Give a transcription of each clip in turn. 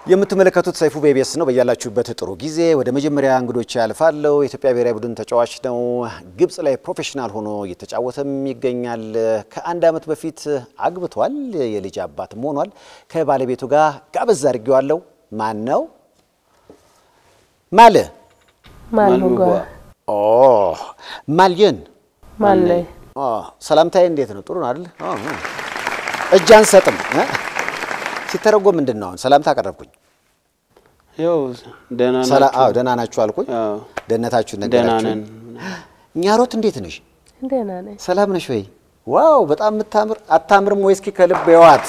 የምትመለከቱት ሰይፉ ቤቤስ ነው። በያላችሁበት ጥሩ ጊዜ። ወደ መጀመሪያ እንግዶች ያልፋለሁ። የኢትዮጵያ ብሔራዊ ቡድን ተጫዋች ነው። ግብጽ ላይ ፕሮፌሽናል ሆኖ እየተጫወተም ይገኛል። ከአንድ ዓመት በፊት አግብቷል። የልጅ አባትም ሆኗል። ከባለቤቱ ጋር ጋበዝ አድርጌዋለሁ። ማን ነው? ማለ ማልሙጓ ኦ ማልየን ማለይ ኦ ሰላምታዬ እንዴት ነው? ጥሩ ነው አይደል? ኦ እጅ አንሰጥም እ? ሲተረጎም ምንድን ነው? አሁን ሰላምታ አቀረብኩኝ። ያው ደህና ሰላ ናችሁ? አዎ ደህና ናችሁ አልኩኝ። አዎ ደህንነታችሁን ደህና ነገራችሁ። ነን። ኛሮት እንዴት ነሽ? ደህና ነኝ። ሰላም ነሽ ወይ? ዋው በጣም የምታምር አታምርም ወይ? እስኪ ከልብ የዋት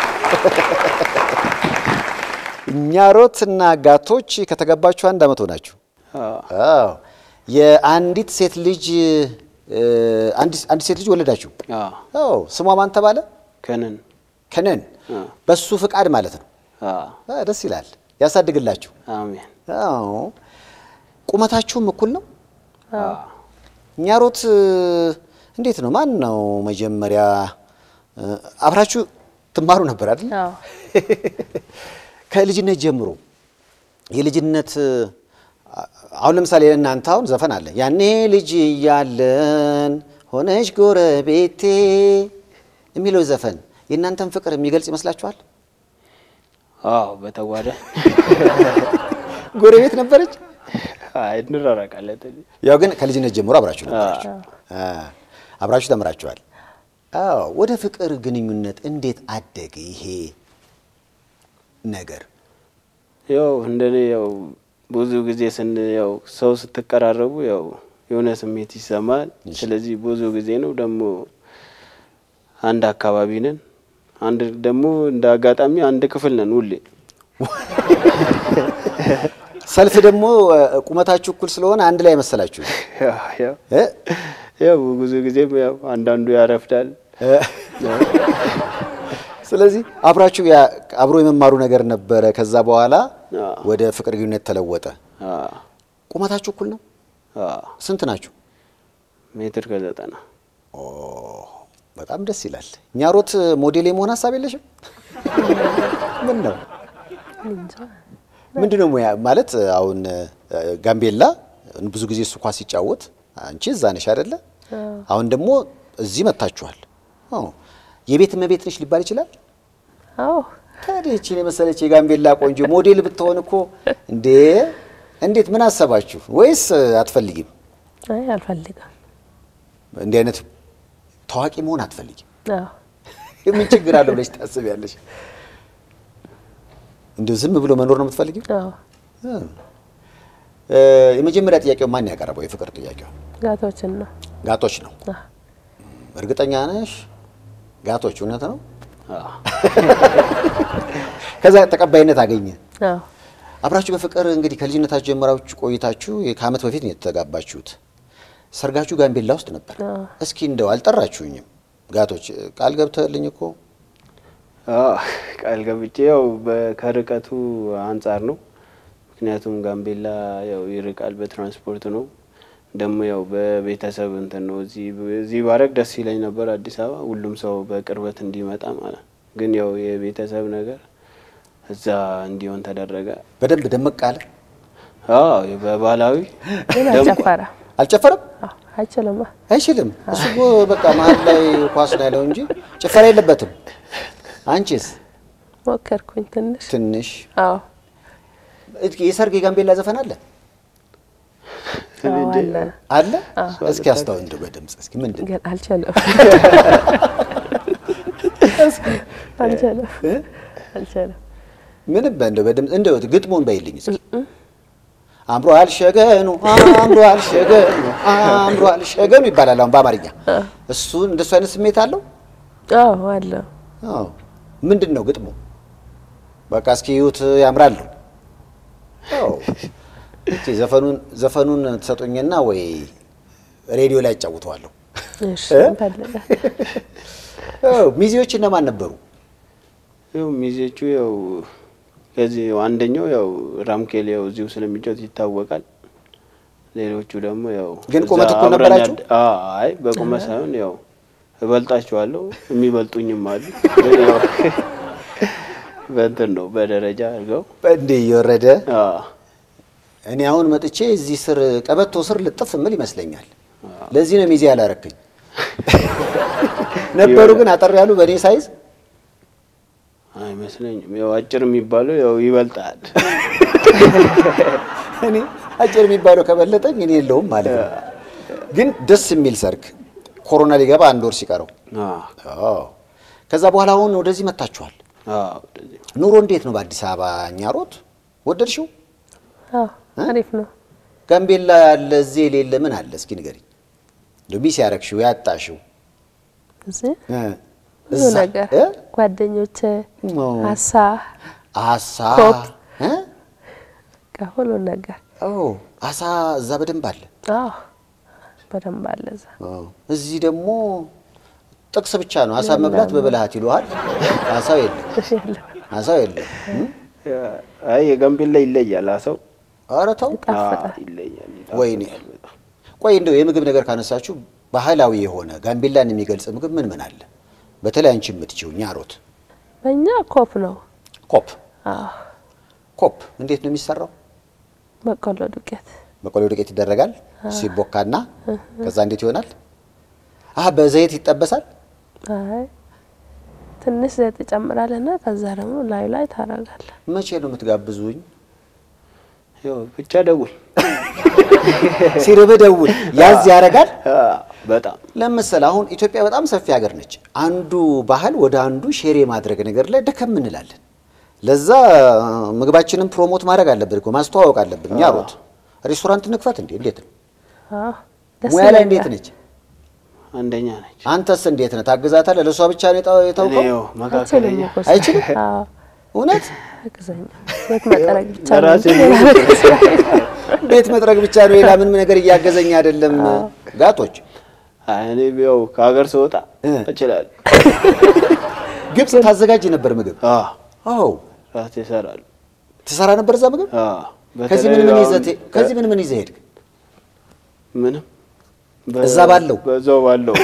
ኛሮት እና ጋቶች ከተገባችሁ አንድ ዓመት ሆናችሁ። አዎ አዎ የአንዲት ሴት ልጅ እ፣ አንዲት አንዲት ሴት ልጅ ወለዳችሁ። አዎ አዎ ስሟ ማን ተባለ? ከነን ከነን አዎ በሱ ፍቃድ ማለት ነው። አዎ አ፣ ደስ ይላል። ያሳድግላችሁ። አሜን አዎ ቁመታችሁም እኩል ነው። አዎ ኛሮት እ፣ እንዴት ነው? ማን ነው መጀመሪያ እ፣ አብራችሁ ትማሩ ነበር አይደል? አዎ ከልጅነት ጀምሮ የልጅነት እ፣ አሁን ለምሳሌ እናንተ አሁን ዘፈን አለ ያኔ ልጅ እያለን ሆነሽ ጎረቤቴ የሚለው ዘፈን የእናንተን ፍቅር የሚገልጽ ይመስላችኋል? አዎ በተጓዳ ጎረቤት ነበረች። አይ እንራራቃለን። ያው ግን ከልጅነት ጀምሮ አብራችሁ ነበራችሁ፣ አ፣ አብራችሁ ተምራችኋል። አዎ ወደ ፍቅር ግንኙነት እንዴት አደገ ይሄ ነገር? ያው እንደኔ ያው ብዙ ጊዜ ስን ያው ሰው ስትቀራረቡ ያው የሆነ ስሜት ይሰማል። ስለዚህ ብዙ ጊዜ ነው ደግሞ አንድ አካባቢ ነን። አንድ ደግሞ እንደ አጋጣሚ አንድ ክፍል ነን ሁሌ ሰልፍ ደግሞ እ፣ ቁመታችሁ እኩል ስለሆነ አንድ ላይ መሰላችሁ ያው ያው እ? ያው ብዙ ጊዜም ያው አንዳንዱ ያረፍዳል። እ፣ ስለዚህ አብራችሁ ያ- አብሮ የመማሩ ነገር ነበረ። ከዛ በኋላ አዎ። ወደ ፍቅር ግንኙነት ተለወጠ። አዎ ቁመታችሁ እኩል ነው? አዎ ስንት ናችሁ? ሜትር ከዘጠና ኦ በጣም ደስ ይላል። ኛሮት ሞዴል የመሆን ሀሳብ የለሽም? ምን ነው እንጃ ምንድን ነው ሙያ ማለት? አሁን እ፣ ጋምቤላ ብዙ ጊዜ እሱ ኳስ ሲጫወት አንቺ እዛ ነሽ አይደለ? አሁን ደግሞ እዚህ መጥታችኋል። አዎ የቤት እመቤት ነሽ ሊባል ይችላል። አዎ ታዲያ ይህችን የመሰለች የጋምቤላ ቆንጆ ሞዴል ብትሆን እኮ እንዴ! እንዴት ምን አሰባችሁ? ወይስ እ፣ አትፈልጊም? አይ አልፈልግም። እንዲህ አይነት ታዋቂ መሆን አትፈልጊም? አዎ ምን ችግር አለው ብለሽ ታስቢያለሽ? እንዲሁ ዝም ብሎ መኖር ነው የምትፈልጊው? አዎ እ፣ የመጀመሪያ ጥያቄው ማን ያቀረበው? የፍቅር ጥያቄው ጋቶችን ነው። ጋቶች ነው። አዎ እርግጠኛ ነሽ? ጋቶች እውነት ነው? አዎ ከዛ ተቀባይነት አገኘ። አዎ አብራችሁ በፍቅር እንግዲህ ከልጅነታችሁ ጀምራችሁ ቆይታችሁ ከዓመት በፊት ነው የተጋባችሁት። ሰርጋችሁ ጋምቤላ ውስጥ ነበር። አዎ። እስኪ እንደው አልጠራችሁኝም? ጋቶች ቃል ገብተህልኝ እኮ አዎ ቃል ገብቼ ያው በ- ከርቀቱ አንጻር ነው። ምክንያቱም ጋምቤላ ያው ይርቃል፣ በትራንስፖርት ነው። ደግሞ ያው በቤተሰብ እንትን ነው። እዚህ እዚህ ባረግ ደስ ይለኝ ነበር አዲስ አበባ፣ ሁሉም ሰው በቅርበት እንዲመጣ ማለት ግን ያው የቤተሰብ ነገር እዛ እንዲሆን ተደረገ። በደንብ ደመቅ አለ። አዎ በባህላዊ ግን ደግሞ- አልጨፈረም። አልጨፈረም? አዎ አይችልም። አይችልም። እሱ እኮ በቃ መሀል ላይ ኳስ ነው ያለው እንጂ ጭፈራ የለበትም። አንቺስ? ሞከርኩኝ ትንሽ። ትንሽ አዎ እስኪ የሰርግ የጋምቤላ ዘፈን አለ አዎ አለ አለ? እስኪ አስታው እንደው በድምጽ እስኪ ምንድን ነው? ግን አልችልም። አልችልም አልችልም። ምንም እንደው በድምጽ እንደው ግጥሙን በይልኝ እስኪ። አምሯል ሸገኑ አምሯል ሸገኑ አምሯል ሸገኑ ይባላል አሁን በአማርኛ። እሱ እንደሱ አይነት ስሜት አለው? አዎ አለ አዎ። ምንድን ነው ግጥሙ? በቃ እስኪ ይዩት ያምራል። አዎ። እስኪ ዘፈኑን ዘፈኑን ትሰጡኝና ወይ ሬዲዮ ላይ አጫውተዋለሁ። እሺ እንፈልጋለን። አዎ። ሚዜዎች እነማን ነበሩ? ያው ሚዜቹ ያው ከዚህ አንደኛው ያው ራምኬል ያው እዚሁ ስለሚጫወት ይታወቃል። ሌሎቹ ደግሞ ያው ግን እዛ ቁመት እኩል አብረን ነበራችሁ? ያደ- አዎ፣ አይ በቁመት ሳይሆን ያው እበልጣቸዋለሁ የሚበልጡኝም አሉ። ግን ያው በእንትን ነው በደረጃ አድርገው እንዴ እየወረደ አዎ፣ እኔ አሁን መጥቼ እዚህ ስር ቀበቶ ስር ልጥፍ ምል ይመስለኛል። ለዚህ ነው ሚዜ ያላረክኝ። ነበሩ ግን አጠር ያሉ በእኔ ሳይዝ አይመስለኝም። ያው አጭር የሚባለው ያው ይበልጣል። እኔ አጭር የሚባለው ከበለጠኝ እኔ የለውም ማለት ነው። ግን ደስ የሚል ሰርግ ኮሮና ሊገባ አንድ ወር ሲቀረው አዎ፣ አዎ። ከዛ በኋላ አሁን ወደዚህ መጥታችኋል። አዎ፣ ወደዚህ ኑሮ እንዴት ነው በአዲስ አበባ? ኛሮት ወደድሽው? አዎ አሪፍ ነው። ጋምቤላ ያለ እዚህ የሌለ ምን አለ? እስኪ ንገሪኝ። እንደው ሚስ ያረግሽው ያጣሽው እዚህ እ ብዙ እዛ ነገር እ? ጓደኞቼ፣ ኦ። አሳ አሳ ኮክ። እ? በቃ ሁሉ ነገር ኦ አሳ እዛ በደንብ አለ። አዎ በደንብ አለ እዛ። አዎ። እዚህ ደግሞ ጥቅስ ብቻ ነው። አሳ መብላት በብልሃት ይሉሃል። አሳው የለም፣ የለም አሳው የለም። እ? አይ የጋምቤላ ይለያል። አሰው ኧረ ተው። ይጣፍጣል። ይለያል። ወይኔ ይጣፍጣል በጣም። ቆይ እንደው የምግብ ነገር ካነሳችሁ ባህላዊ የሆነ ጋምቤላን የሚገልጽ ምግብ ምን ምን አለ? በተለይ አንቺ የምትችው ኛሮት በእኛ ኮፕ ነው። ኮፕ አዎ ኮፕ እንዴት ነው የሚሰራው? በቆሎ ዱቄት በቆሎ ዱቄት ይደረጋል ሲቦካና ከዛ እንዴት ይሆናል? አህ በዘይት ይጠበሳል። አይ ትንሽ ዘይት ትጨምራለና ከዛ ደግሞ ላዩ ላይ ታረጋለህ። መቼ ነው የምትጋብዙኝ? ያው ብቻ ደውል። ሲርብህ ደውል። ያዝ ያረጋል። አዎ፣ በጣም ለምሳሌ አሁን ኢትዮጵያ በጣም ሰፊ ሀገር ነች። አንዱ ባህል ወደ አንዱ ሼር የማድረግ ነገር ላይ ደከም እንላለን። ለዛ ምግባችንን ፕሮሞት ማድረግ አለብን እኮ ማስተዋወቅ አለብን። ኛሮት ሬስቶራንት ንክፈት እንዴ! እንዴት ነው አዎ ደስ ሙያ ላይ ይለኛል። እንዴት ነች? አንደኛ ነች። አንተስ እንዴት ነህ? ታግዛታለህ? ለእሷ ብቻ ነው የጣ- እኔ የታውቀው? ያው አይችልም መካከለኛ እኮ እሱ። አይችልም? አዎ እውነት አግዘኛ ቤት መጠረግ ብቻ ነው ለራሴ እንጂ ሌላ ነገር ስራ- ቤት መጥረግ ብቻ ነው፣ ሌላ ምንም ነገር እያገዘኝ አይደለም። ጋጦች አይ፣ እኔ ያው ከሀገር ስወጣ እ። እችላለሁ። ግብፅ ታዘጋጅ ነበር ምግብ? አዎ፣ አዎ ራሴ እሰራለሁ። ትሰራ ነበር እዛ ምግብ? አዎ፣ ከዚህ በተለይ ምን ምን አሁን ይዘህ ት- ከዚህ ምን ምን ይዘህ ሄድክ? ምንም እዛ ባለው? በዛው ባለው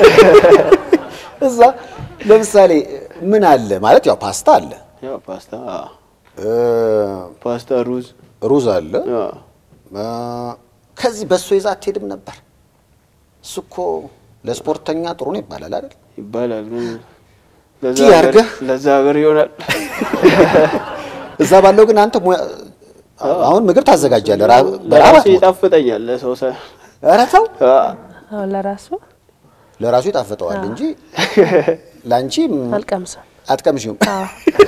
እዛ ለምሳሌ ምን አለ ማለት ያው ፓስታ አለ ያው ፓስታ አዎ፣ እ፣ ፓስታ፣ ሩዝ ሩዝ አለ አዎ፣ እ፣ ከዚህ በሶ ይዛ አትሄድም ነበር? እሱ እኮ ለስፖርተኛ ጥሩ ነው ይባላል አይደል? ይባላል ግን ለዛ ቲ ሀገር- አድርገህ? ለዛ ሀገር ይሆናል። እዛ ባለው ግን አንተ ሙያ አሁን ምግብ ታዘጋጃለህ ራ- በረሃብ ለራሴ አትሞትም። ይጣፍጠኛል። ለሰው ሰ ኧረ ተው አዎ፣ አዎ ለራሱ ለራሱ ይጣፍጠዋል እንጂ ለአንቺ አልቀምሰም። አትቀምሽም። አዎ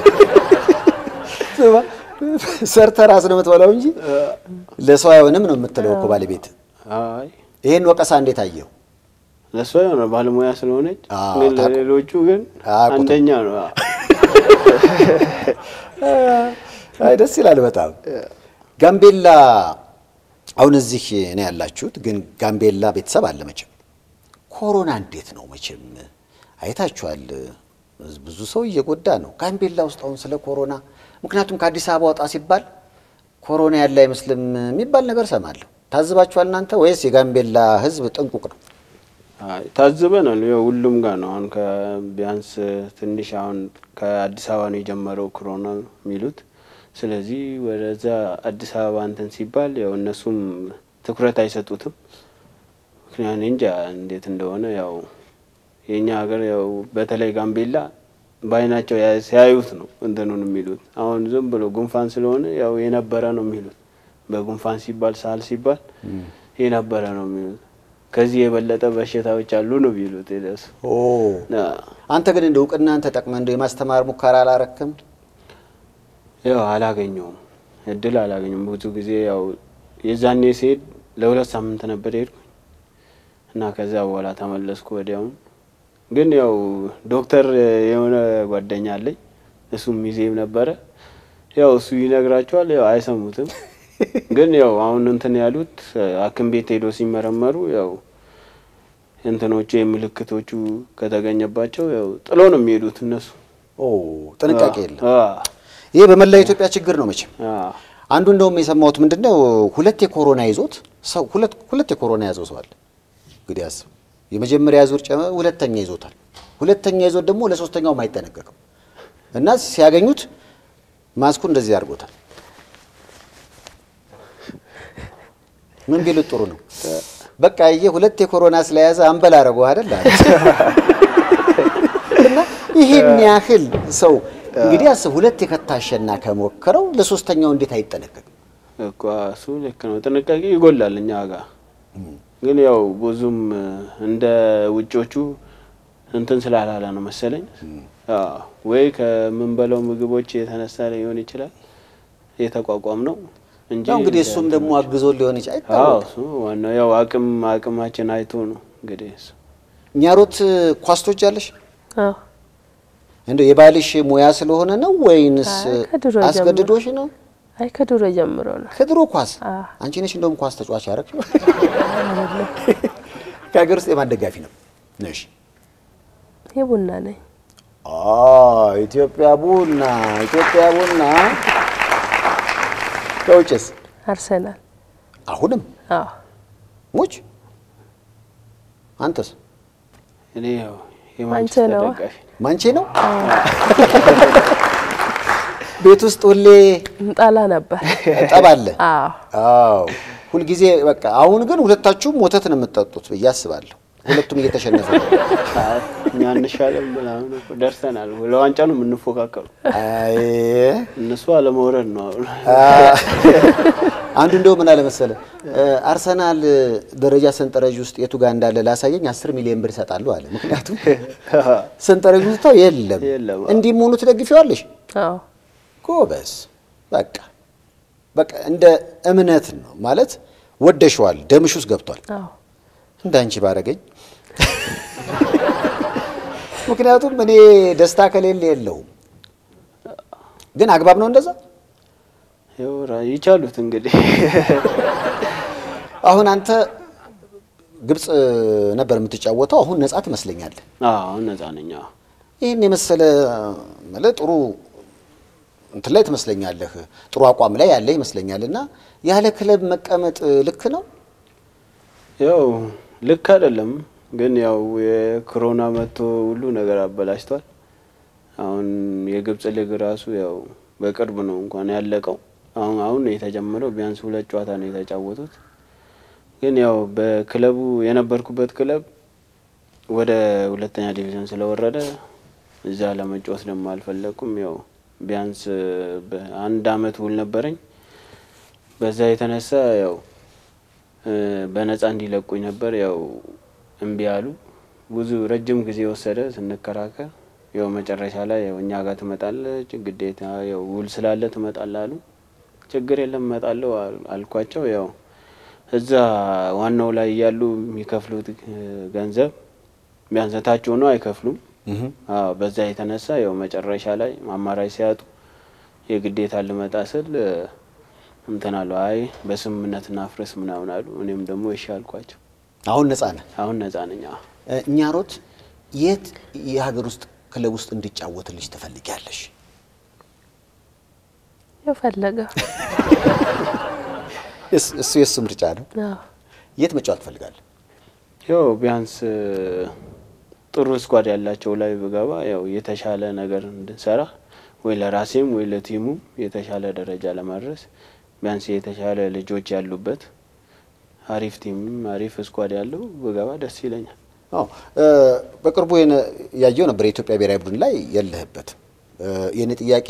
ስማ፣ ሰርተህ ራስህ ነው የምትበላው እንጂ ለሰው አይሆንም ነው የምትለው እኮ ባለቤት። አይ ይሄን ወቀሳ እንዴት አየው? ለእሷ የሆነ ባለሙያ ስለሆነች አዎ፣ ግን ታውቁ- ለሌሎቹ ግን አያውቁትም። አንደኛ ነው። አዎ። አይ ደስ ይላል በጣም ጋምቤላ። አሁን እዚህ ነው ያላችሁት፣ ግን ጋምቤላ ቤተሰብ አለ መቼም። ኮሮና እንዴት ነው መቼም አይታችኋል። ብዙ ሰው እየጎዳ ነው ጋምቤላ ውስጥ አሁን ስለ ኮሮና። ምክንያቱም ከአዲስ አበባ ወጣ ሲባል ኮሮና ያለ አይመስልም የሚባል ነገር ሰማለሁ። ታዝባችኋል እናንተ ወይስ የጋምቤላ ሕዝብ ጥንቁቅ ነው? አይ ታዝበናል። ያው ሁሉም ጋር ነው አሁን ከቢያንስ ትንሽ አሁን ከአዲስ አበባ ነው የጀመረው ኮሮና የሚሉት። ስለዚህ ወደዛ አዲስ አበባ እንትን ሲባል ያው እነሱም ትኩረት አይሰጡትም። ምክንያቱ እኔ እንጃ እንዴት እንደሆነ ያው የእኛ ሀገር ያው በተለይ ጋምቤላ በአይናቸው ያ- ሲያዩት ነው እንትኑን የሚሉት። አሁን ዝም ብሎ ጉንፋን ስለሆነ ያው የነበረ ነው የሚሉት። በጉንፋን ሲባል ሳል ሲባል የነበረ ነው የሚሉት። ከዚህ የበለጠ በሽታዎች አሉ ነው የሚሉት የነሱ። ኦ አንተ ግን እንደ እውቅናን ተጠቅመህ እንደ የማስተማር ሙከራ አላረክም? ያው አላገኘውም፣ እድል አላገኘውም። ብዙ ጊዜ ያው የዛኔ ሲሄድ ለሁለት ሳምንት ነበር ሄድኩኝ እና ከዛ በኋላ ተመለስኩ ወዲያውኑ። ግን ያው ዶክተር የሆነ ጓደኛ አለኝ እሱም ሚዜም ነበረ። ያው እሱ ይነግራቸዋል፣ ያው አይሰሙትም። ግን ያው አሁን እንትን ያሉት ሐኪም ቤት ሄዶ ሲመረመሩ ያው እንትኖቹ የምልክቶቹ ከተገኘባቸው ያው ጥሎ ነው የሚሄዱት እነሱ። ኦ ጥንቃቄ የለም። አዎ፣ ይሄ በመላ ኢትዮጵያ ችግር ነው መቼም። አዎ። አንዱ እንደውም የሰማሁት ምንድነው ሁለት የኮሮና ይዞት ሰው ሁለት ሁለት የኮሮና ያዘው ሰው አለ። እንግዲህ አስብ፣ የመጀመሪያ ዙር ጨመ፣ ሁለተኛ ይዞታል። ሁለተኛ ይዞት ደግሞ ለሶስተኛውም አይጠነቀቅም እና ሲያገኙት ማስኩ እንደዚህ አድርጎታል። ምን ቢሉት ጥሩ ነው? በቃ ይሄ ሁለት የኮሮና ስለያዘ አንበል አደረገው አይደል? እና ይሄን ያህል ሰው እንግዲህ አስብ፣ ሁለት የከታሸና ከሞከረው ለሶስተኛው እንዴት አይጠነቀቅም? እኮ እሱ ልክ ነው። ጥንቃቄ ይጎላል እኛ ጋር ግን ያው ብዙም እንደ ውጮቹ እንትን ስላላለ ነው መሰለኝ። አዎ ወይ ከምንበላው ምግቦች የተነሳ ሊሆን ይችላል የተቋቋም ነው እንጂ ያው እንግዲህ እሱም ደግሞ አግዞ ሊሆን ይችላል አዎ አይታወቅም። እሱ ዋናው ያው አቅም አቅማችን አይቶ ነው እንግዲህ እሱ ኛሮት ኳስ ትወጃለሽ? አዎ እንደው የባልሽ ሙያ ስለሆነ ነው ወይንስ አይ፣ ከድሮ ጀምሮ። አስገድዶሽ ነው? አይ ከድሮ ጀምሮ ነው። ከድሮ ኳስ አዎ። አንቺ ነሽ እንደውም ኳስ ተጫዋች ያደረግሽው። ከሀገር ውስጥ የማን ደጋፊ ነው ነሽ? የቡና ነኝ። አ ኢትዮጵያ ቡና ኢትዮጵያ ቡና። ከውጭስ አርሰናል። አሁንም አዎ ሙች አንተስ እኔ ያው ማንቼ የማንቸስተር ነው። ደጋፊ ማንቼ ነው? ቤት ውስጥ ሁሌ እንጣላ ነበር። ጠብ አለ። አዎ አዎ ሁልጊዜ በቃ። አሁን ግን ሁለታችሁም ወተት ነው የምትጠጡት ብዬ አስባለሁ። ሁለቱም እየተሸነፈ ነው። አይ፣ እኛ እንሻለን ምናምን እኮ ደርሰናል። ለዋንጫ ነው የምንፎካከሩ። አይ እነሱ አለመውረድ ነው አሁን። አ- አንዱ እንደው ምን አለ መሰለ አርሰናል ደረጃ ሰንጠረዥ ውስጥ የቱ ጋር እንዳለ ላሳየኝ አስር ሚሊዮን ብር ይሰጣሉ አለ። ምክንያቱም ሰንጠረዥ ውስጥ የለም። የለም። እንዲህ መሆኑ ትደግፊዋለሽ? አዎ ጎበዝ በቃ በቃ እንደ እምነት ነው ማለት ወደሸዋል፣ ደምሽ ውስጥ ገብቷል። አዎ እንዳንቺ ባረገኝ። ምክንያቱም እኔ ደስታ ከሌለ የለውም። ግን አግባብ ነው እንደዛ። ያው ራ- ይቻሉት እንግዲህ አሁን አንተ ግብፅ ነበር የምትጫወተው፣ አሁን ነጻ ትመስለኛለህ። አዎ አሁን ነጻ ነኝ። አዎ ይህን የመሰለ ማለት ጥሩ እንትን ላይ ትመስለኛለህ፣ ጥሩ አቋም ላይ ያለ ይመስለኛል። እና ያለ ክለብ መቀመጥ ልክ ነው? ያው ልክ አይደለም፣ ግን ያው የኮሮና መጥቶ ሁሉ ነገር አበላሽቷል። አሁን የግብጽ ሊግ ራሱ ያው በቅርብ ነው እንኳን ያለቀው። አሁን አሁን ነው የተጀመረው። ቢያንስ ሁለት ጨዋታ ነው የተጫወቱት። ግን ያው በክለቡ የነበርኩበት ክለብ ወደ ሁለተኛ ዲቪዥን ስለወረደ እዛ ለመጫወት ደግሞ አልፈለኩም። ያው ቢያንስ በአንድ አመት ውል ነበረኝ። በዛ የተነሳ ያው እ በነጻ እንዲለቁኝ ነበር። ያው እምቢ አሉ። ብዙ ረጅም ጊዜ ወሰደ ስንከራከር። ያው መጨረሻ ላይ ያው እኛ ጋር ትመጣለች ግዴታ ያው ውል ስላለ ትመጣለህ አሉ። ችግር የለም እመጣለሁ አል- አልኳቸው። ያው እዛ ዋናው ላይ እያሉ የሚከፍሉት እ ገንዘብ ቢያንስ ታች ሆነው አይከፍሉም። አዎ በዛ የተነሳ ያው መጨረሻ ላይ አማራጭ ሲያጡ የግዴታ ልመጣ ስል እ እንትን አሉ። አይ በስምምነት እናፍርስ ምናምን አሉ። እኔም ደግሞ እሺ አልኳቸው። አሁን ነጻ ነህ። አሁን ነጻ ነኝ። አዎ እኛ ሮት የት የሀገር ውስጥ ክለብ ውስጥ እንዲጫወትልሽ ትፈልጊያለሽ? የፈለገው እስ- እሱ የእሱ ምርጫ ነው። አዎ የት መጫወት ትፈልጋለህ? ያው ቢያንስ እ ጥሩ ስኳድ ያላቸው ላይ ብገባ ያው የተሻለ ነገር እንድንሰራ ወይ ለራሴም ወይ ለቲሙም የተሻለ ደረጃ ለማድረስ ቢያንስ የተሻለ ልጆች ያሉበት አሪፍ ቲምም አሪፍ ስኳድ ያለው ብገባ ደስ ይለኛል። አዎ እ በቅርቡ የነ- ያየው ነበር የኢትዮጵያ ብሔራዊ ቡድን ላይ የለህበትም። እ የኔ ጥያቄ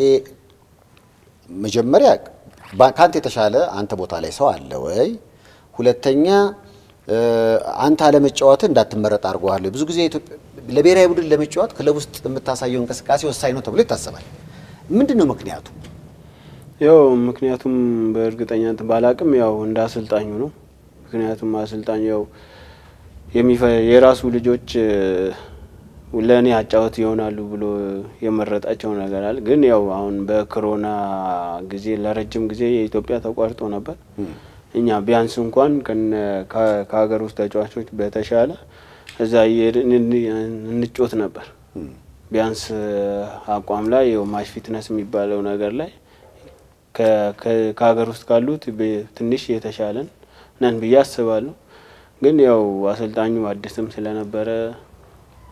መጀመሪያ ባ- ከአንተ የተሻለ አንተ ቦታ ላይ ሰው አለ ወይ? ሁለተኛ እ አንተ አለመጫወትህ እንዳትመረጥ አድርገዋል። ብዙ ጊዜ ኢትዮጵያ ለብሔራዊ ቡድን ለመጫወት ክለብ ውስጥ የምታሳየው እንቅስቃሴ ወሳኝ ነው ተብሎ ይታሰባል። ምንድን ነው ምክንያቱ? ያው ምክንያቱም በእርግጠኛነት ባላቅም ያው እንደ አሰልጣኙ ነው። ምክንያቱም አሰልጣኙ ያው የሚፈ- የራሱ ልጆች እ ለእኔ አጫወት ይሆናሉ ብሎ የመረጣቸው ነገር አለ። ግን ያው አሁን በኮሮና ጊዜ ለረጅም ጊዜ የኢትዮጵያ ተቋርጦ ነበር። እኛ ቢያንስ እንኳን ከነ- ከ- ከሀገር ውስጥ ተጫዋቾች በተሻለ እዛ እየሄድን እን- እንጮት ነበር። ቢያንስ እ አቋም ላይ ያው ማሽ ፊትነስ የሚባለው ነገር ላይ ከ- ከ- ከሀገር ውስጥ ካሉት በ- ትንሽ የተሻለን ነን ብዬ አስባለሁ። ግን ያው አሰልጣኙ አዲስም ስለነበረ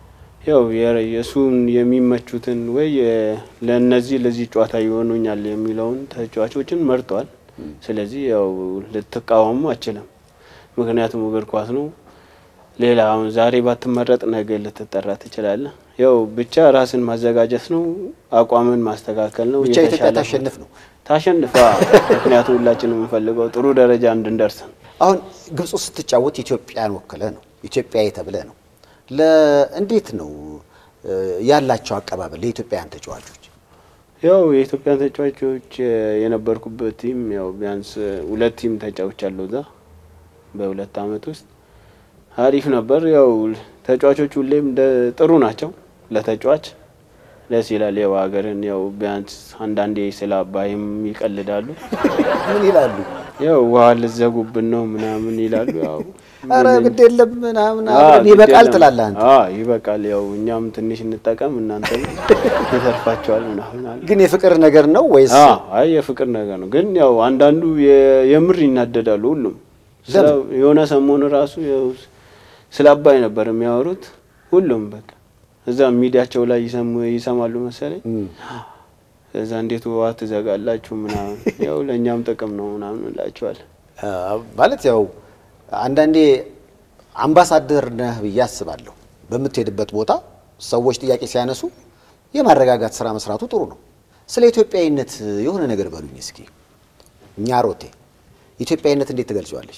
ያው የ- የእሱን የሚመቹትን ወይ የ- ለእነዚህ ለዚህ ጨዋታ ይሆኑኛል የሚለውን ተጫዋቾችን መርጧል። ስለዚህ ያው ልትቃወሙ አችልም። ምክንያቱም እግር ኳስ ነው። ሌላ አሁን ዛሬ ባትመረጥ ነገ ልትጠራ ትችላለህ። ያው ብቻ ራስን ማዘጋጀት ነው፣ አቋምን ማስተካከል ነው። ብቻ ኢትዮጵያ የተሻለ ታሸንፍ ነው። ታሸንፋ። ምክንያቱም ሁላችንም የምንፈልገው ጥሩ ደረጃ እንድንደርስ ነው። አሁን ግብፅ ውስጥ ስትጫወት ኢትዮጵያን ወክለ ነው ኢትዮጵያዊ ተብለ ነው። ለእንዴት ነው እ፣ ያላቸው አቀባበል ለኢትዮጵያውያን ተጫዋቾች? ያው የኢትዮጵያን ተጫዋቾች እ፣ የነበርኩበት ቲም ያው ቢያንስ እ፣ ሁለት ቲም ተጫውቻለሁ እዛ በሁለት አመት ውስጥ አሪፍ ነበር። ያው ተጫዋቾች ሁሌም ደ- ጥሩ ናቸው ለተጫዋች ደስ ይላል። ያው ሀገርን ያው ቢያንስ አንዳንዴ ስለ አባይም ይቀልዳሉ። ምን ይላሉ? ያው ውሃ ልዘጉብን ነው ምናምን ይላሉ። ያው አረ ምን- ግድ የለም ምናምን አዎ፣ አብረን ግድ ይበቃል የለም። ትላለህ አንተ። አዎ ይበቃል። ያው እኛም ትንሽ እንጠቀም እናንተም ይተርፋቸዋል ምናምን አለ። ግን የፍቅር ነገር ነው ወይስ አዎ አይ የፍቅር ነገር ነው። ግን ያው አንዳንዱ የ- የምር ይናደዳሉ። ሁሉም ስለ- የሆነ ሰሞኑ ራሱ ያው ስለ አባይ ነበር የሚያወሩት ሁሉም በቃ እዛ ሚዲያቸው ላይ ይሰሙ ይሰማሉ መሰለኝ። እም፣ እዛ እንዴት ውሃ ትዘጋላችሁ ምናምን ያው ለእኛም ጥቅም ነው ምናምን እንላቸዋለን። አ፣ ማለት ያው አንዳንዴ አምባሳደር ነህ ብዬ አስባለሁ። በምትሄድበት ቦታ ሰዎች ጥያቄ ሲያነሱ የማረጋጋት ስራ መስራቱ ጥሩ ነው። ስለ ኢትዮጵያዊነት የሆነ ነገር በሉኝ እስኪ። እኛ ሮቴ ኢትዮጵያዊነት እንዴት ትገልጸዋለች?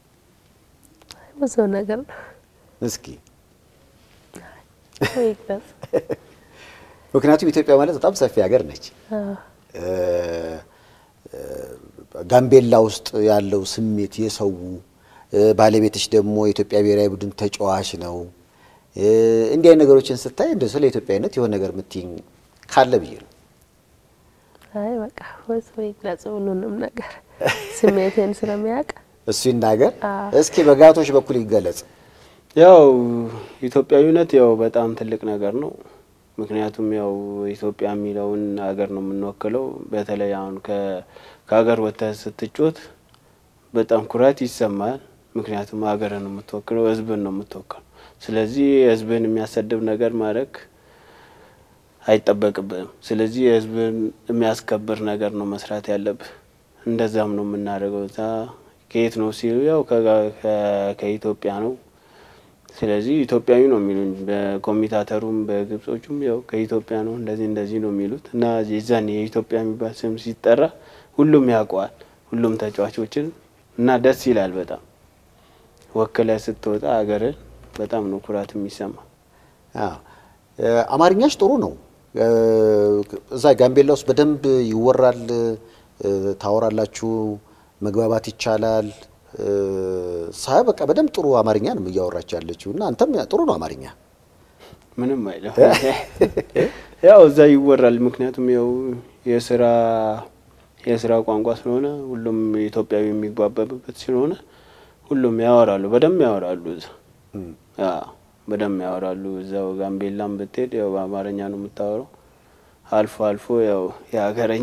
ብዙ ነገር ነው እስኪ ይግለጽ። ምክንያቱም ኢትዮጵያ ማለት በጣም ሰፊ ሀገር ነች። አዎ። እ፣ እ፣ ጋምቤላ ውስጥ ያለው ስሜት የሰው እ፣ ባለቤትሽ ደግሞ የኢትዮጵያ ብሔራዊ ቡድን ተጫዋች ነው። እ፣ እንዲህ አይነት ነገሮችን ስታይ እንደ ስለ ኢትዮጵያዊነት የሆነ ነገር የምትይኝ ካለ ብዬ ነው። አይ በቃ ወይስ ወይ ይግለጽ ሁሉንም ነገር ስሜቴን ስለሚያውቅ እሱ ይናገር አዎ። እስኪ በጋቶች በኩል ይገለጽ። ያው ኢትዮጵያዊነት ያው በጣም ትልቅ ነገር ነው። ምክንያቱም ያው ኢትዮጵያ የሚለውን ሀገር ነው የምንወክለው። በተለይ አሁን ከ- ከሀገር ወጥተህ ስትጮት በጣም ኩራት ይሰማል። ምክንያቱም ሀገርን ነው የምትወክለው፣ ሕዝብን ነው የምትወክለው። ስለዚህ ሕዝብን የሚያሰድብ ነገር ማድረግ አይጠበቅብህም። ስለዚህ ሕዝብን የሚያስከብር ነገር ነው መስራት ያለብህ። እንደዛም ነው የምናደርገው። እዛ ከየት ነው ሲሉ ያው ከጋ- ከ- ከኢትዮጵያ ነው ስለዚህ ኢትዮጵያዊ ነው የሚሉኝ በኮሚታተሩም በግብጾቹም ያው ከኢትዮጵያ ነው እንደዚህ እንደዚህ ነው የሚሉት እና የዛን የኢትዮጵያ የሚባል ስም ሲጠራ ሁሉም ያውቀዋል፣ ሁሉም ተጫዋቾችን እና ደስ ይላል በጣም ወክለ ስትወጣ ሀገርን በጣም ነው ኩራት የሚሰማ። አዎ። እ፣ አማርኛሽ ጥሩ ነው። እ፣ እዛ ጋምቤላ ውስጥ በደንብ ይወራል፣ እ፣ ታወራላችሁ፣ መግባባት ይቻላል። እ፣ ሳይ በቃ በደንብ ጥሩ አማርኛ ነው እያወራች ያለችው እና አንተም ጥሩ ነው አማርኛ። ምንም አይለው ያው እዛ ይወራል። ምክንያቱም ያው የስራ የስራ ቋንቋ ስለሆነ ሁሉም ኢትዮጵያዊ የሚግባባበት ስለሆነ ሁሉም ያወራሉ፣ በደንብ ያወራሉ እዛ አዎ በደንብ ያወራሉ። እዛው ጋምቤላም ብትሄድ ያው በአማርኛ ነው የምታወራው። አልፎ አልፎ ያው የሀገረኛ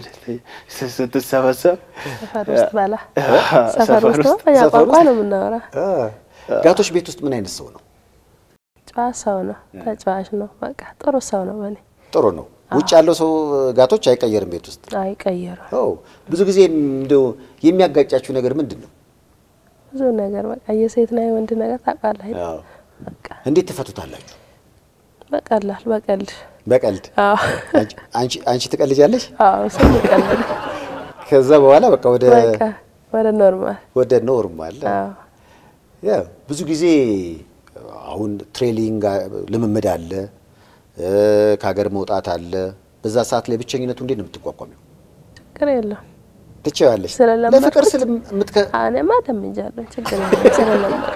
ስትሰበሰብ ሰፈር ውስጥ በላ ሰፈር ሰፈር ውስጥ ውስጥ በኛ ሰፈር ቋንቋ ውስጥ? ነው የምናወራ። ጋቶች ቤት ውስጥ ምን አይነት ሰው ነው? ጨዋ ሰው ነው፣ ተጫዋች ነው። በቃ ጥሩ ሰው ነው። በኔ ጥሩ ነው። ውጭ ያለው ሰው ጋቶች አይቀየርም ቤት ውስጥ። አይቀየርም። ኦ ብዙ ጊዜ እንደው የሚያጋጫችሁ ነገር ምንድን ነው? ብዙ ነገር በቃ የሴትና የወንድ ነገር ታውቃለህ አይደል? አዎ። በቃ እንዴት ትፈቱታላችሁ? በቀላል በቀልድ በቀልድ አዎ አንቺ- አንቺ አንቺ ትቀልጃለሽ? አዎ ስም ይቀልድ ከዛ በኋላ በቃ ወደ በቃ ወደ ኖርማል ወደ ኖርማል አዎ ያ ብዙ ጊዜ አሁን ትሬኒንግ ልምምድ አለ እ፣ ከሀገር መውጣት አለ። በዛ ሰዓት ላይ ብቸኝነቱ እንዴት ነው የምትቋቋሚው? ችግር የለውም። ትችያለሽ? ስለለመድኩት ለፍቅር ስል የምትከ እኔማ ደምጃለሁ። ችግር የለም ስለለመድኩ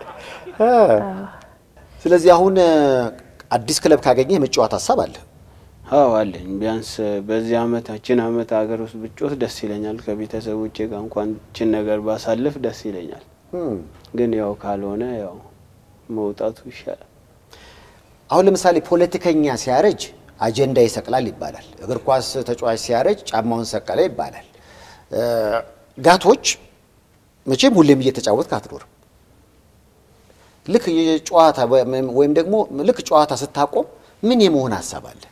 ስለዚህ አሁን እ፣ አዲስ ክለብ ካገኘ የመጫወት ሀሳብ አለ። አዎ አለኝ። ቢያንስ በዚህ አመት ችን አመት ሀገር ውስጥ ብጮት ደስ ይለኛል። ከቤተሰቦቼ ጋር እንኳን ችን ነገር ባሳልፍ ደስ ይለኛል። እም። ግን ያው ካልሆነ ያው መውጣቱ ይሻላል። አሁን ለምሳሌ ፖለቲከኛ ሲያረጅ አጀንዳ ይሰቅላል ይባላል። እግር ኳስ ተጫዋች ሲያረጅ ጫማውን ሰቀለ ይባላል። እ፣ ጋቶች መቼም ሁሌም እየተጫወትክ አትኖርም። ልክ የጨዋታ ወይም ደግሞ ልክ ጨዋታ ስታቆም ምን የመሆን ሀሳብ አለ?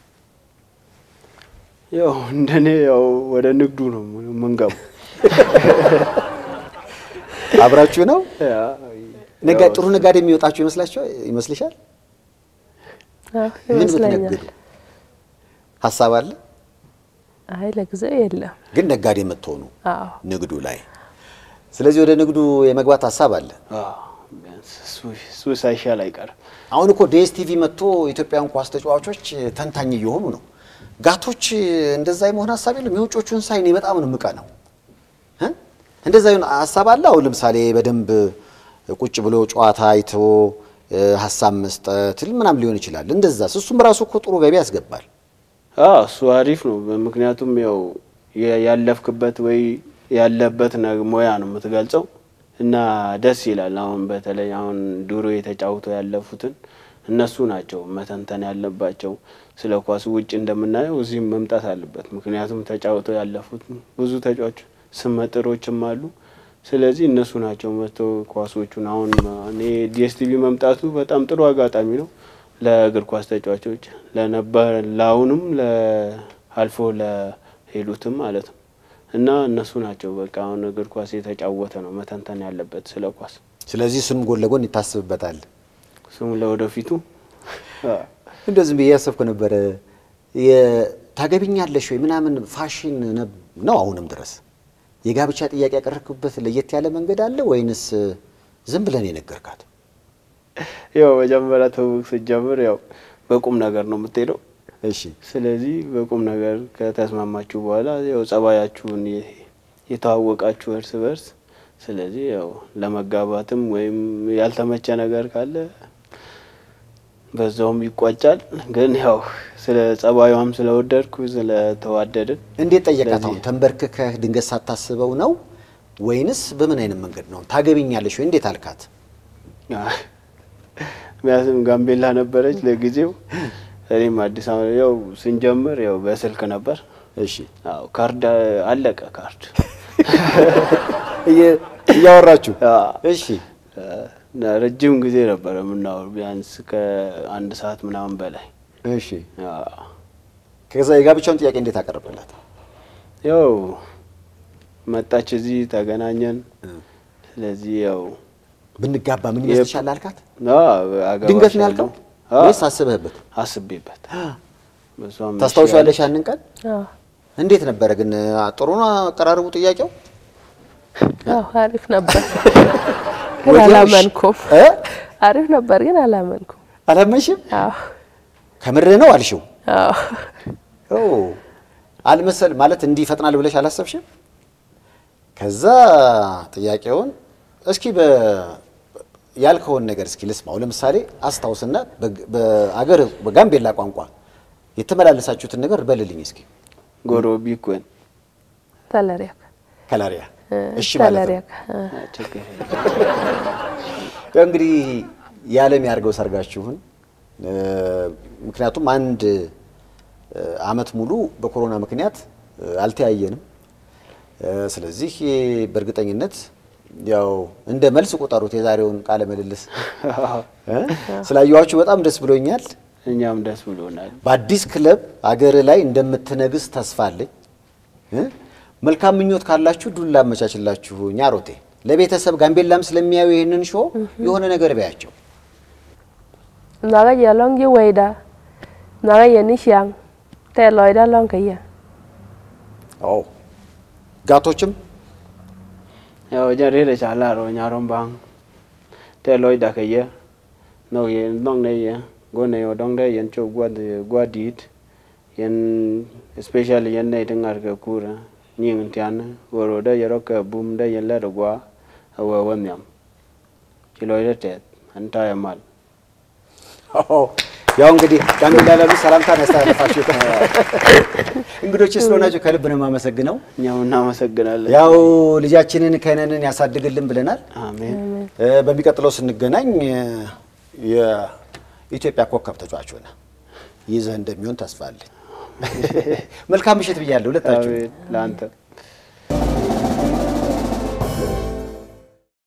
ያው እንደኔ ያው ወደ ንግዱ ነው የምንገባው። አብራችሁ ነው ያ ነጋ ጥሩ ነጋዴ የሚወጣችሁ ይመስላችሁ ይመስልሻል? አዎ ምን ይመስለኛል። ብትነግዱ ሀሳብ አለ? አይ ለጊዜው የለም። ግን ነጋዴ የምትሆኑ አዎ ንግዱ ላይ ስለዚህ ወደ ንግዱ የመግባት ሀሳብ አለ። አዎ፣ ቢያንስ እሱ- እሱ ሳይሻል አይቀርም። አሁን እኮ ዴስ ቲቪ መጥቶ ኢትዮጵያን ኳስ ተጫዋቾች ተንታኝ እየሆኑ ነው። ጋቶች እንደዛ የመሆን ሀሳብ የለም። የውጮቹን ሳይ እኔ በጣም ነው የምቀናው። እ? እንደዛ ይሁን ሀሳብ አለ። አሁን ለምሳሌ በደንብ ቁጭ ብሎ ጨዋታ አይቶ እ፣ ሀሳብ መስጠት ምናምን ሊሆን ይችላል። እንደዛ እሱም ራሱ እኮ ጥሩ ገቢ ያስገባል። አዎ እሱ አሪፍ ነው። ምክንያቱም ያው የ- ያለፍክበት ወይ ያለበት ነ- ሙያ ነው የምትገልጸው እና ደስ ይላል። አሁን በተለይ አሁን ድሮ የተጫውተው ያለፉትን እነሱ ናቸው መተንተን ያለባቸው። ስለ ኳሱ ውጭ እንደምናየው እዚህም መምጣት አለበት። ምክንያቱም ተጫውተው ያለፉት ብዙ ተጫዋች ስመጥሮችም አሉ። ስለዚህ እነሱ ናቸው መጥቶ ኳሶቹን አሁን እኔ ዲኤስቲቪ መምጣቱ በጣም ጥሩ አጋጣሚ ነው ለእግር ኳስ ተጫዋቾች ለነበር ለአሁንም አልፎ ለሄዱትም ማለት ነው እና እነሱ ናቸው በቃ አሁን እግር ኳስ የተጫወተ ነው መተንተን ያለበት ስለ ኳስ ስለዚህ እሱንም ጎን ለጎን ይታስብበታል። ስሙ ለወደፊቱ እንደው ዝም ብዬ ያሰብኩ ነበረ የ- ታገቢኛለሽ ወይ ምናምን ፋሽን ነብ- ነው አሁንም ድረስ የጋብቻ ጥያቄ ያቀረብክበት ለየት ያለ መንገድ አለ ወይንስ ዝም ብለን የነገርካት? ያው መጀመሪያ ትውውቅ ስትጀምር ያው በቁም ነገር ነው የምትሄደው። እሺ ስለዚህ በቁም ነገር ከተስማማችሁ በኋላ ያው ጸባያችሁን የ- የተዋወቃችሁ እርስ በርስ ስለዚህ ያው ለመጋባትም ወይም ያልተመቸ ነገር ካለ በዛውም ይቋጫል። ግን ያው ስለ ጸባዩም ስለወደድኩ ስለተዋደድን እንዴት ጠየቃት? ስለዚህ- አሁን ተንበርክከህ ድንገት ሳታስበው ነው ወይንስ በምን አይነት መንገድ ነው? ታገቢኛለሽ ወይ እንዴት አልካት? ምክንያቱም ጋምቤላ ነበረች ለጊዜው፣ እኔም አዲስ አበባ ያው ስንጀምር ያው በስልክ ነበር። እሺ አዎ ካርድ አለቀ ካርድ እየ- እያወራችሁ አዎ። እሺ እና ረጅም ጊዜ ነበረ የምናወሩ ቢያንስ ከአንድ ሰዓት ምናምን በላይ እሺ አዎ። ከዛ የጋብቻውን ጥያቄ እንዴት አቀረብላት? ያው መጣች እዚህ ተገናኘን። ስለዚህ ያው ብንጋባ ምን ይመስልሻል አልካት? አዎ፣ አገባሻለሁ። ድንገት ነው ያልከው አዎ፣ ወይስ አስበህበት? አስቤበት በሷም እሺ ታስታውሻለሽ አለች። ያንን ቀን? አዎ እንዴት ነበረ ግን? ጥሩ ነው አቀራረቡ ጥያቄው? አዎ አሪፍ ነበር ግን ወዲያው እሺ- አላመንኩም። እ? አሪፍ ነበር ግን አላመንኩም። አላመንሽም? አዎ ከምር ነው አልሽው? አዎ ኦ አልመሰል ማለት እንዲህ ይፈጥናል ብለሽ አላሰብሽም? ከዛ ጥያቄውን እስኪ በ ያልከውን ነገር እስኪ ልስማው። ለምሳሌ አስታውስና በግ- በአገር በጋምቤላ ቋንቋ የተመላለሳችሁትን ነገር በልልኝ እስኪ። ጎሮ ቢኮን ተለሪያክ ከላሪያ እሺ ማለት ነው። ተለሪያክ ችግር ያው እንግዲህ የዓለም ያድርገው ሰርጋችሁን። እ፣ ምክንያቱም አንድ እ፣ አመት ሙሉ በኮሮና ምክንያት እ፣ አልተያየንም። እ፣ ስለዚህ በእርግጠኝነት ያው እንደ መልስ ቁጠሩት የዛሬውን ቃለ ምልልስ እ፣ ስላየኋችሁ በጣም ደስ ብሎኛል። እኛም ደስ ብሎናል። በአዲስ ክለብ አገር ላይ እንደምትነግስ ተስፋ አለኝ። እ? መልካም ምኞት ካላችሁ ዱላ አመቻችላችሁ። ኛሮቴ ለቤተሰብ ጋምቤላም ስለሚያዩ ይህንን ሾው የሆነ ነገር በያቸው። naga ya long ji weida naga ya ni xiang te loy da long ka ya አዎ ጋቶችም ያው ጀሬ ለቻላሮ ኛሮን ባን ቴሎይ ዳከየ ነው የኖን ነየ ጎነ ወዶን ደ የንቾ ጓድ ጓዲት የን ስፔሻል የነ ይተንጋር ከኩራ ኒን እንቲያን ወሮደ የሮከ ቡም ደ የለ ደጓ አወ ወሚያም ችሎይ ደtet አንታ ያማል አዎ፣ ያው እንግዲህ ጋምቤላ ላሉ ሰላምታን ያስተላለፋችሁ እንግዶች ስለሆናችሁ ከልብ ነው የማመሰግነው። እኛም እናመሰግናለን። ያው ልጃችንን ከነንን ያሳድግልን ብለናል። አሜን እ፣ በሚቀጥለው ስንገናኝ እ፣ የኢትዮጵያ ኮከብ ተጫዋች ሆነ ይዘህ እንደሚሆን ተስፋ አለኝ። መልካም ምሽት ብያለሁ ሁለታችሁ። አሜን ለአንተ